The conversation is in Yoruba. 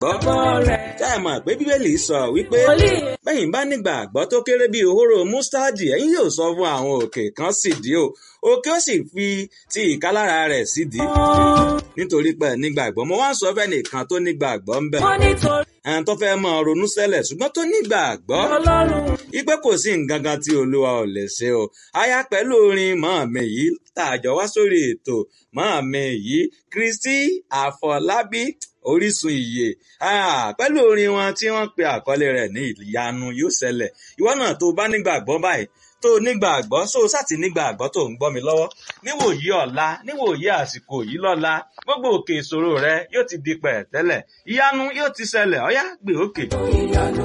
gbọ́. Ṣé ẹ mọ̀ pé Bíbélì sọ wípé bẹ́yìn bá nígbàgbọ́ tó kéré bíi òhóró mústádì ẹ̀yin yóò sọ fún àwọn òkè kan sídìí o òkè ó sì fi ti ìkálára rẹ̀ sídìí. Nítorí pé nígbàgbọ́ mo wá ń sọ fẹ́ nìkan tó nígbàgbọ́ ń bẹ̀. Ẹn tó fẹ́ máa ronú sẹ́lẹ̀ ṣùgbọ́n tó nígbàgbọ́. Ipe kò sí nǹkan kan tí Olúwa ò lè ṣe o. Aya pẹ̀lú orin màámi yìí tàjọ wá sórí ètò màámi yìí Kristi Àfọlábí orísun ìyè pẹ̀lú orin wọn tí wọ́n pe àkọlé rẹ̀ ní ìyanu yóò ṣẹlẹ̀ ìwọ náà tó bá nígbàgbọ́ báyìí tó nígbàgbọ́ so sátì nígbàgbọ́ tó ń gbọ́ mi lọ́wọ́ níwòyí ọ̀la níwòyí àsìkò yìí lọ́la gbogbo òkè ìṣòro rẹ yóò ti di pẹ̀tẹ́lẹ̀ ìyanu yóò ti ṣẹlẹ̀ ọ̀yá gbé òkè.